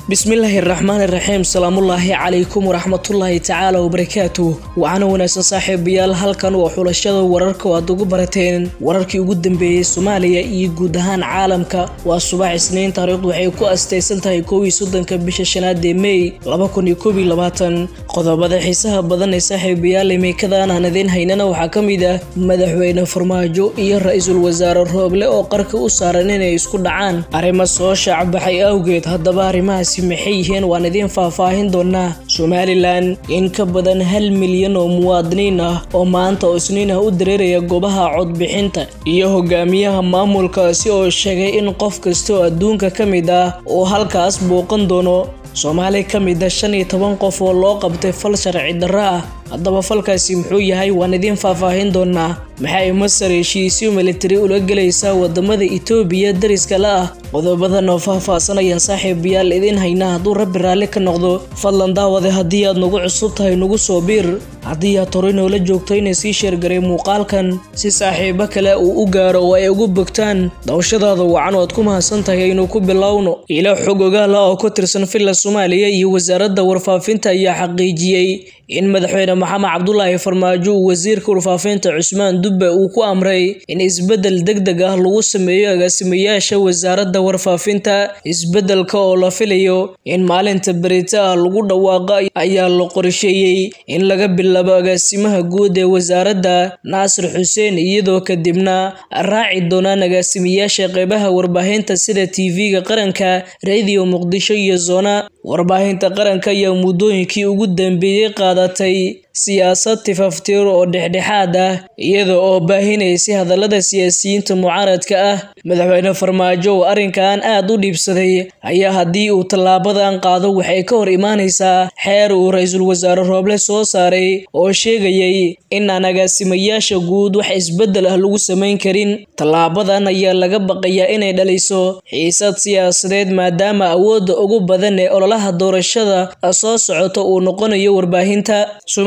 bismillaahi raxmaan iraxiim salaamullaahi calaykum waraxmatullaahi tacaala wabarakaatuh waxaana wanaagsan saaxiibayaal halkan waa xulashada wararka oo aad ugu barateen wararkii ugu dambeeyey soomaaliya iyo guud ahaan caalamka waa subax isniin taariikhdu waxay ku astaysan tahay kow iyo soddonka bisha shanaad ee mey laba kun iyo koob iyo labaatan qodobada xiisaha badan ee saaxiibayaal imikadan aan idiin haynana waxaa ka mid ah madaxweyne farmaajo iyo ra-iisul wasaare rooble oo qarka u saaran inay isku dhacaan arrimo soo shaacbaxay awgeed haddaba arrimahaasi maxay yihiin waan idiin faahfaahin doonaa somalilan in ka badan hal milyan oo muwaadiniin ah oo maanta oo isniin ah u dareeraya goobaha codbixinta iyo hogaamiyaha maamulkaasi oo sheegay in qof kasta oo adduunka ka mid ah uu halkaas booqan doono soomaali ka mid a shan iyo toban qof oo loo qabtay fal sharci darro ah haddaba falkaasi muxuu yahay waan idiin faahfaahin doonaa maxay masar heshiisyo militari ula gelaysaa wadamada itoobiya dariska la ah qodobadan oo faahfaahsanayaan saaxiibayaal idiin haynaa hadduu rabbi raalli ka noqdo fadlan daawade haddii aad nagu cusub tahay nagu soo biir haddii aad horay noola joogto inay sii sheergaray muuqaalkan si saaxiibo kale uu u gaaro oo ay ugu bogtaan dawshadaada wacan oo aad ku mahadsan tahay aynu ku bilowno ilo xog ogaala oo ka tirsan villa soomaaliya iyo wasaaradda warfaafinta ayaa xaqiijiyey in madaxweyne maxamed cabdulaahi farmaajo uu wasiirka warfaafinta cusmaan dubbe uu ku amray in isbeddel deg deg ah lagu sameeyo agaasimayaasha wasaaradda warfaafinta isbeddelka oo la filayo in maalinta berita ah lagu dhawaaqo ayaa la qorsheeyey in laga bilaabo agaasimaha guud ee wasaaradda naasir xuseen iyadoo kadibna raaci doonaan agaasimayaasha qeybaha warbaahinta sida tv-ga qaranka radio muqdisho iyo zona warbaahinta qaranka ayaa muddooyinkii ugu dambeeyey qaadatay siyaasad tifaftiir oo dhexdhexaad ah iyada oo baahinaysay hadallada siyaasiyiinta mucaaradka ah madaxweyne farmaajo oo arrinkan aad u dhiibsaday ayaa haddii uu tallaabadan qaado waxay ka hor imaanaysaa xeer uu ra-iisul wasaare rooble soo saaray oo sheegayay in aan agaasimayaasha guud wax isbeddel ah lagu samayn karin tallaabadan ayaa laga baqayaa inay dhaliso xiisad siyaasadeed maadaama awoodda ugu badan ee ololaha doorashada soo socota uu noqonayo warbaahinta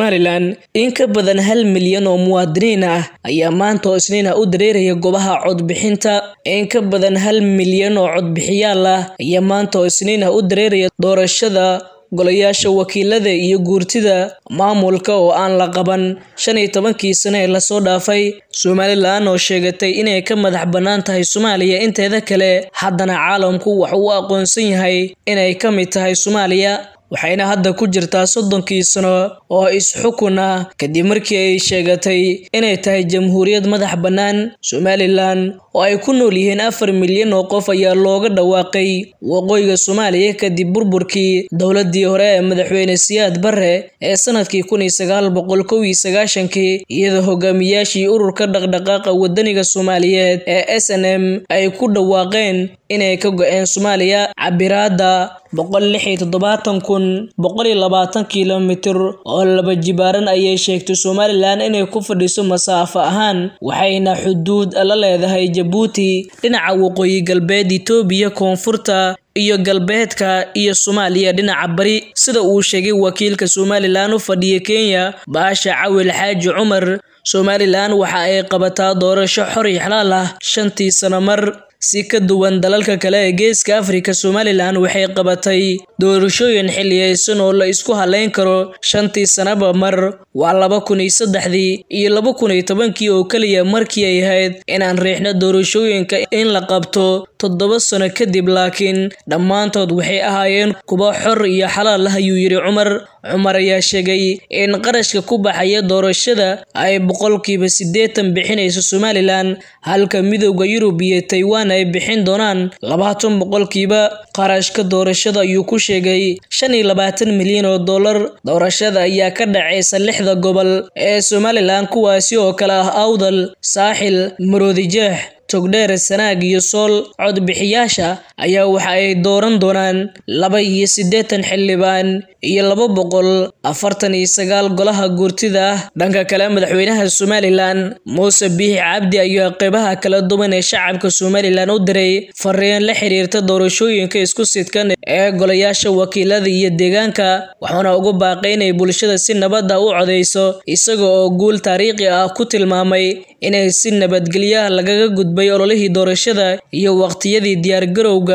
in ka badan hal milyan oo muwaadiniin ah ayaa maanta oo isniin ah u dareeraya goobaha codbixinta in ka badan hal milyan oo codbixiyaal ah ayaa maanta oo isniin ah u dareeraya doorashada golayaasha wakiilada iyo guurtida maamulka oo aan la qaban shan iyo tobankii sane ee lasoo dhaafay somalilan oo sheegatay inay ka madax bannaan tahay soomaaliya inteeda kale haddana caalamku wax uu aqoonsan yahay inay ka mid tahay soomaaliya waxayna hadda ku jirtaa soddonkii sano oo is-xukun ah kadib markii ay sheegatay inay tahay jamhuuriyad madax bannaan somalilan oo ay ku nool yihiin afar milyan oo qof ayaa looga dhawaaqay waqooyiga soomaaliya kadib burburkii dowladii hore ee madaxweyne siyaad barre ee sanadkii kun iyo sagaal boqol kow iyo sagaashankii iyadoo hogaamiyaashii ururka dhaqdhaqaaqa wadaniga soomaaliyeed ee s n m ay ku dhawaaqeen inay ka go-een soomaaliya cabiraada boqol lix iyo toddobaatan kun boqol iyo labaatan kilomitir oo laba jibaaran ayay sheegtay somalilan inay ku fadhiso masaafo ahaan waxayna xuduud la leedahay jabuuti dhinaca waqooyi galbeed itoobiya koonfurta iyo galbeedka iyo soomaaliya dhinaca bari sida uu sheegay wakiilka somalilan u fadhiya kenya baasha cawil xaaji cumar somalilan waxa ay qabataa doorasho xor iyo xalaal ah shantii sano mar si ka duwan dalalka kale ee geeska afrika somalilan waxay qabatay doorashooyin xiliyeysan oo la isku haleyn karo shantii sanaba mar waa laba kun iyo saddexdii iyo laba kun iyo tobankii oo keliya markii ay ahayd inaan riixno doorashooyinka in la qabto toddoba sano kadib laakiin dhammaantood waxay ahaayeen kuwa xor iyo xalaal ah ayuu yidhi cumar cumar ayaa sheegay in qarashka ku baxaya doorashada ay boqolkiiba siddeetan bixinayso somalilan halka midowda yurub iyo taiwan ay bixin doonaan labaatan boqolkiiba qarashka doorashada ayuu ku sheegay shan iyo labaatan milyan oo dollar doorashada ayaa ka dhacaysa lixda gobol ee somalilan kuwaasi oo kale ah awdal saaxil maroodijeex togdheer sanaag iyo sool codbixiyaasha ayaa waxa ay dooran doonaan laba iyo siddeetan xildhibaan iyo laba boqol afartan iyo sagaal golaha guurtida ah dhanka kale madaxweynaha somalilan muuse biixi cabdi ayaa qeybaha kala duwan ee shacabka somalilan u diray fariin la xiriirta doorashooyinka isku sidkan ee golayaasha wakiilada iyo deegaanka waxaana ugu baaqay inay bulshada si nabad ah u codeyso isaga oo guul taariikhi ah ku tilmaamay inay si nabadgelyaha lagaga gudbay ololihii doorashada iyo waqtiyadii diyaargarowga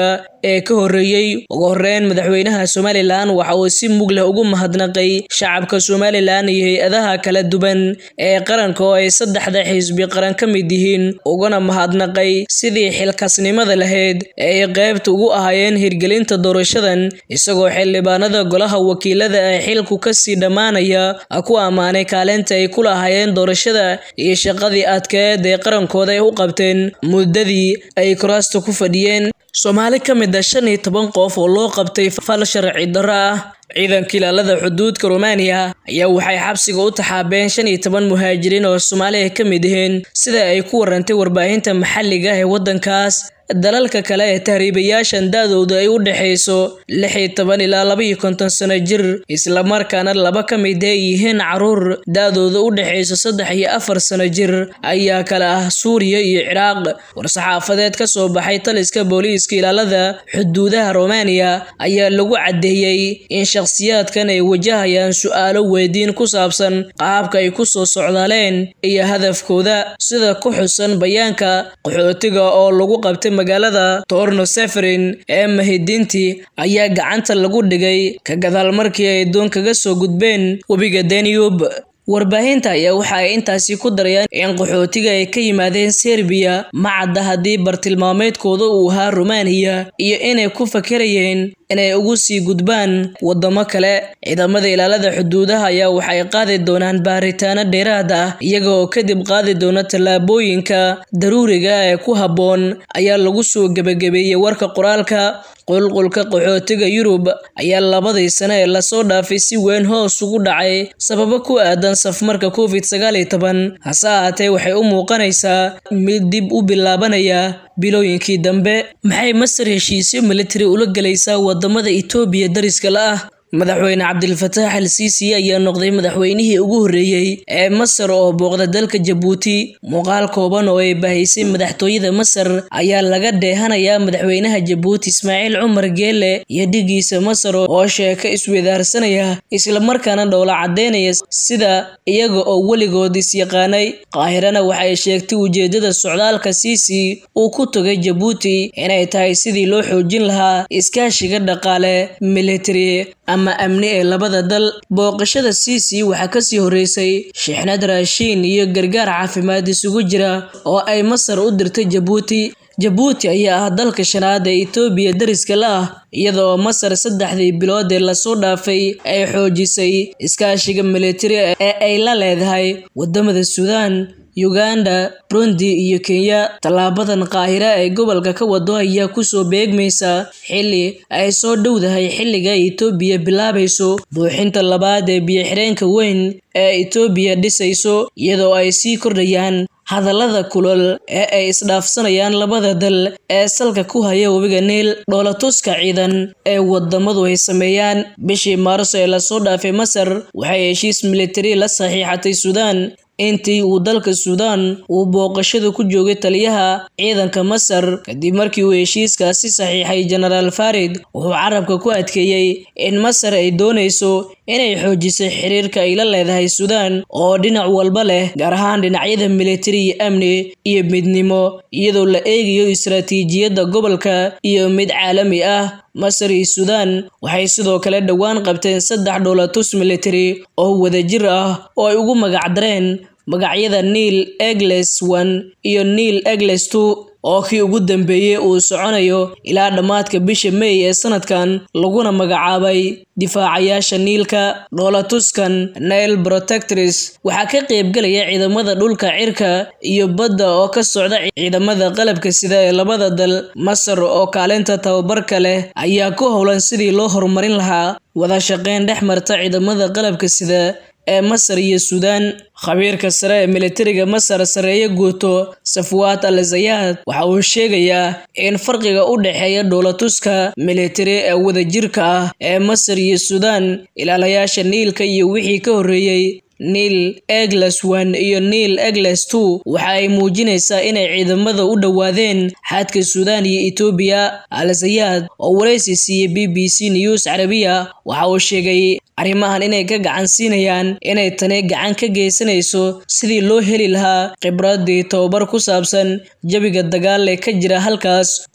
ee ka horreeyey ugu horreyn madaxweynaha somalilan waxa uu si mug leh ugu mahadnaqay shacabka somalilan iyo hay-adaha kala duwan ee qaranka oo ay saddexda xisbi qaran ka mid yihiin uguna mahadnaqay sidii xilkasnimada lahayd ee ay qaybta ugu ahaayeen hirgelinta doorashadan isagoo xildhibaanada golaha wakiilada ee xilku kasii dhammaanaya ku ammaanay kaalinta ay ku lahaayeen doorashada iyo shaqadii adkeed ee qarankooda ay u qabteen muddadii ay kuraasta ku fadhiyeen soomaali ka mid a shan iyo toban qof oo loo qabtay fal sharci darro ah ciidanka ilaalada xuduudka romaniya ayaa waxay xabsiga u taxaabeen shan iyo toban muhaajiriin oo soomaaliya ka mid yihiin sida ay ku warantay warbaahinta maxalliga ee waddankaas dalalka kale ee tahriibayaashan da-dooda ay u dhexayso lix iyo toban ilaa laba iyo konton sano jir islamarkaana laba ka mid ay yihiin caruur da-dooda u dhexayso saddex iyo afar sano jir ayaa kale ah suuriya iyo ciraaq war-saxaafadeed ka soo baxay taliska booliiska ilaalada xuduudaha romaniya ayaa lagu caddeeyey in shakhsiyaadkan ay wajahayaan su-aalo weydiin ku saabsan qaabka ay ku soo socdaaleen iyo hadafkooda sida ku xusan bayaanka qaxootiga oo lagu qabtay magaalada torno seferin ee mahidinti ayaa gacanta lagu dhigay ka gadaal markii ay doon kaga soo gudbeen webiga daniyub warbaahinta ayaa waxa ay intaasi ku darayaan in qaxootiga ay ka yimaadeen serbiya ma cadda haddii bartilmaameedkooda uu ahaa romaniya iyo inay ku fakarayeen inay ugu sii gudbaan waddamo kale ciidamada ilaalada xuduudaha ayaa waxay qaadi doonaan baaritaano dheeraad ah iyaga oo kadib qaadi doona tallaabooyinka daruuriga ee ku habboon ayaa lagu soo gebagabeeyey warka qoraalka qulqulka qaxootiga yurub ayaa labadii sano ee lasoo dhaafay si weyn hoos ugu dhacay sababo ku aadan safmarka covid sagaal iyo toban hase ahaatee waxay u muuqanaysaa mid dib u bilaabanaya bilooyinkii dambe maxay masar heshiisyo militari ula gelaysaa wadamada itoobiya dariska la ah madaxweyne cabdilfataax al siisi ayaa noqday madaxweynihii ugu horreeyey ee masar oo booqda dalka jabuuti muuqaal kooban oo ay bahaysay madaxtooyada masar ayaa laga dheehanayaa madaxweynaha jabuuti ismaaciil cumar geele iyo dhigiisa masar oo sheeko iswedaarsanaya islamarkaana dhowla caddeynaya sida iyaga oo weligood isyaqaanay qaahirana waxay sheegtay ujeedada socdaalka siisi uu ku tagay jabuuti inay tahay sidii loo xoojin lahaa iskaashiga dhaqaale militari ama amni ee labada dal booqashada siisi waxaa kasii horreysay shixnad raashiin iyo gargaar caafimaad isugu jira oo ay masar u dirtay jabuuti jabuuti ayaa ah dalka shanaad ee itoobiya dariska la ah iyadoo masar saddexdii bilood ee lasoo dhaafay ay xoojisay iskaashiga militari ee ay la leedahay wadamada suudaan uganda burundi iyo kenya tallaabadan qaahira ee gobolka ka wado ayaa kusoo beegmaysa xilli ay soo dhowdahay xilliga itoobiya bilaabayso buuxinta labaad ee biyo-xireenka weyn ee itoobiya dhisayso iyadoo ay sii kordhayaan hadallada kulol ee ay isdhaafsanayaan labada dal ee salka ku haya webiga niil dhoolatuska ciidan ee wadamadu ay sameeyaan bishii maarso ee lasoo dhaafay masar waxay heshiis militari la saxiixatay suudaan intii uu dalka suudaan uu booqashada ku joogay taliyaha ciidanka masar kadib markii uu heshiiskaasi saxiixay jenaraal farid wuxuu carabka ku adkeeyey in masar ay doonayso inay xoojisay xiriirka ay la leedahay suudaan oo dhinac walba leh gaar ahaan dhinacyada militari iyo amni iyo midnimo iyadoo la eegayo istaraatiijiyadda gobolka iyo mid caalami ah masar iyo suudaan waxay sidoo kale dhowaan qabteen saddex dhoolatus militari oo wadajir ah oo ay ugu magacdareen magacyada niil egles one iyo niil egles two oo kii ugu dambeeyey uu soconayo ilaa dhammaadka bisha may ee sanadkan laguna magacaabay difaacayaasha niilka dhoolatuskan nail protectors waxaa ka qaybgelaya ciidamada dhulka cirka iyo badda oo ka socda ciidamada qalabka sida ee labada dal masar oo kaalinta tababarka leh ayaa ku howlan sidii loo horumarin lahaa wada shaqeyn dhex marta ciidamada qalabka sida ee masar iyo suudaan khabiirka sare ee militariga masar sareeye guuto safwaat al zayaad waxa uu sheegayaa in farqiga u dhexeeya dhoolatuska militari ee wadajirka ah ee masar iyo suudaan ilaalayaasha niilka iyo wixii ka horreeyey niil egles one iyo niil egles two waxa ay muujinaysaa inay ciidamada u dhowaadeen xadka suudaan iyo etoobiya al zayaad oo waraysi siiyey b b c news carabiya waxa uu sheegay arrimahan inay ka gacan siinayaan inay tani gacan ka geysanayso sidii loo heli lahaa khibradii tababar ku saabsan jabiga dagaal ee ka jira halkaas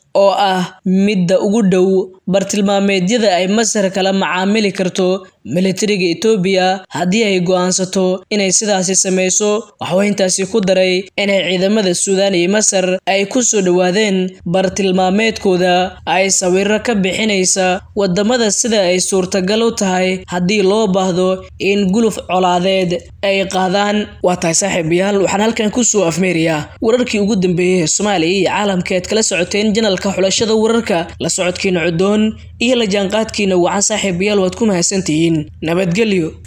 oo ah midda ugu dhow bartilmaameedyada ay masar kala macaamili karto militariga etoobiya haddii ay go'aansato inay sidaasi samayso waxuu intaasi ku daray inay ciidamada suudaan iyo masar ay ku soo dhowaadeen bartilmaameedkooda ay sawiro ka bixinaysa wadamada sida ay suurtagal u tahay haddii loo baahdo in guluf colaadeed ay qaadaan waa tahay saaxiibayaal waxaan halkan kusoo afmeerayaa wararkii ugu dambeeyey ee soomaaliya iyo caalamka ead kala socoteen janalka xulashada wararka la socodkiina cudoon iyo la jaanqaadkiina wacan saaxiibayaal waad ku mahadsantihiin nabadgelyo